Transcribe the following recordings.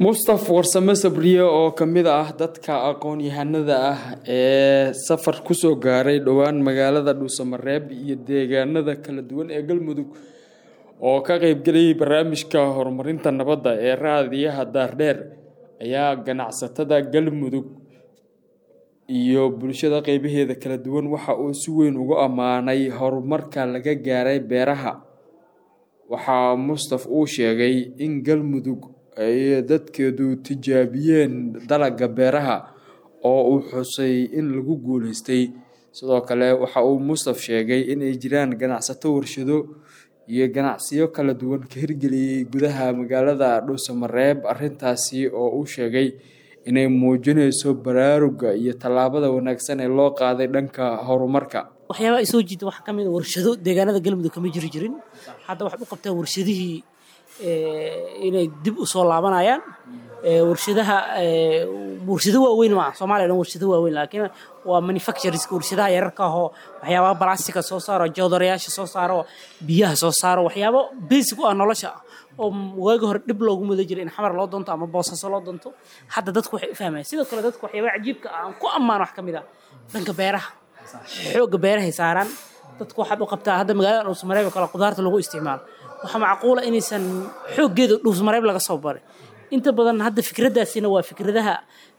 mustaf warsame sabriye oo ka mid ah dadka aqoon-yahanada ah ee safar kusoo gaaray dhowaan magaalada dhuusamareeb iyo deegaanada kala duwan ee galmudug oo ka qeybgelayay barnaamijka horumarinta nabadda ee raadiyaha daardheer ayaa ganacsatada galmudug iyo bulshada qeybaheeda kala duwan waxa uu si weyn ugu ammaanay horumarka laga gaaray beeraha waxaa mustaf uu sheegay in galmudug ay dadkeedu tijaabiyeen dalagga beeraha oo uu xusay in lagu guuleystay sidoo kale waxa uu mustaf sheegay inay jiraan ganacsato warshado iyo ganacsiyo kala duwan ka hirgeliyey gudaha magaalada dhuusamareeb arintaasi oo uu sheegay inay muujinayso baraaruga iyo tallaabada wanaagsan ee loo qaaday dhanka horumarka waxyaabaa ay soo jiita waxaa ka mid a warshado deegaanada galmudug kama jiri jirin hadda waxay u qabtaan warshadihii inay dib u soo laabanayaan warshadaha warshado waaweyn maa soomaliya dhan warshado waaweyn laakiin waa manufacturers warshadaha yararka ahoo waxyaabaha balastika soo saaro jawdarayaasha soo saaro biyaha soo saaro waxyaabo basic u ah nolosha oo waagi hore dhib loogu muda jiray in xamar loo doonto ama boosaaso loo doonto hadda dadku waxay u fahmayaan sidoo kale dadku waxyaabaha cajiibka ah aan ku ammaan wax ka mid ah dhanka beeraha xoogga beerahay saaraan dadku waxaad u qabtaa hadda magaalada dhuusmareeb oo kale qudaarta lagu isticmaalo waxaa macquula inaysan xooggeeda dhuusmareeb laga soo baray inta badan hadda fikraddaasina waa fikradaha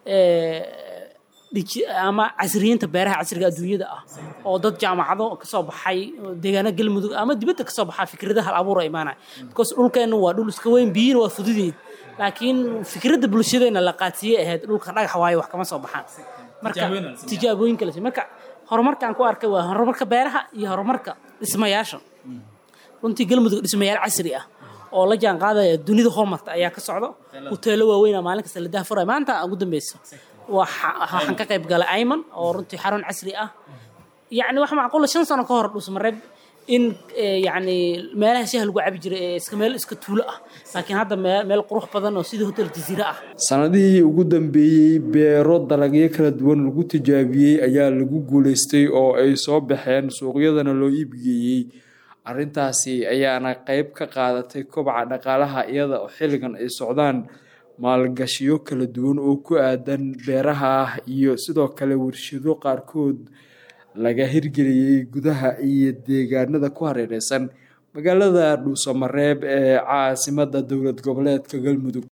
ama casriyiinta beeraha casriga adduunyada ah oo dad jaamacado kasoo baxay deegaano galmudug ama dibadda kasoo baxaa fikradaha hal abuura imaanaya because dhulkeenna waa dhul iska weyn biyina waa fududeed laakiin fikradda bulshadeena la qaadsiiyey ahayd dhulka dhagax waayo wax kama soo baxaan marka tijaabooyin kale marka horumarkaan ku arkay waa horumarka beeraha iyo horumarka dhismayaasha runtii galmudug dhismayaal casri ah oo la jaan qaadaya dunida horumarta ayaa ka socdo huteelo waaweyn maalin kasta la daafuraya maanta ugu dambeysa waxaan ka qayb galay ayman oo runtii xarun casri ah yacni waxa macquula shan sano ka hor dhuusmareeb in yacni meelaha shaha lagu cabi jiray ee iska meel iska tuulo ah laakiin hadda meel qurux badan oo sidii hotel jasiire ah sanadihii ugu dambeeyey beero dalagyo kala duwan lagu tijaabiyey ayaa lagu guuleystay oo ay soo baxeen suuqyadana loo iibgeeyey arrintaasi ayaana qeyb ka qaadatay kobaca dhaqaalaha iyada oo xilligan ay socdaan maalgashiyo kala duwan oo ku aadan beeraha ah iyo sidoo kale warshado qaarkood laga hirgeliyey gudaha iyo deegaanada ku hareereysan magaalada dhuusamareeb ee caasimada dowlad goboleedka galmudug